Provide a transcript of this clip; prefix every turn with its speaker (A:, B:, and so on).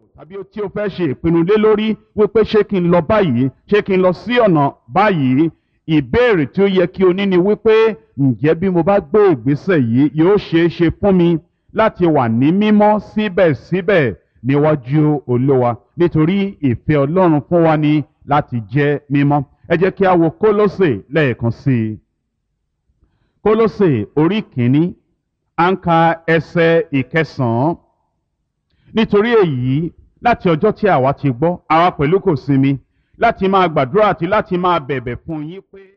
A: tàbí tí o fẹ́ ṣe ìpinnu lé lórí wípé ṣé kí n lọ báyìí ṣé kí n lọ sí ọ̀nà báyìí ìbéèrè tí ó yẹ kí o ní ni wípé ǹjẹ́ bí mo bá gbé ìgbésẹ̀ yìí yóò ṣeé ṣe fún mi láti wà ní mímọ́ síbẹ̀síbẹ̀ níwájú olówa nítorí ìfẹ́ ọlọ́run fún wa ni láti jẹ́ mímọ́ ẹ jẹ́ kí a wo kólósè lẹ́ẹ̀kan sí i kólósè orí kìíní à ń ka ẹsẹ̀ ìkẹsàn-án nítorí èyí láti ọjọ́ tí àwa ti gbọ́ àwa pẹ̀lú kò sinmi láti máa gbàdúrà àti láti máa bẹ̀bẹ̀ fún yín pé.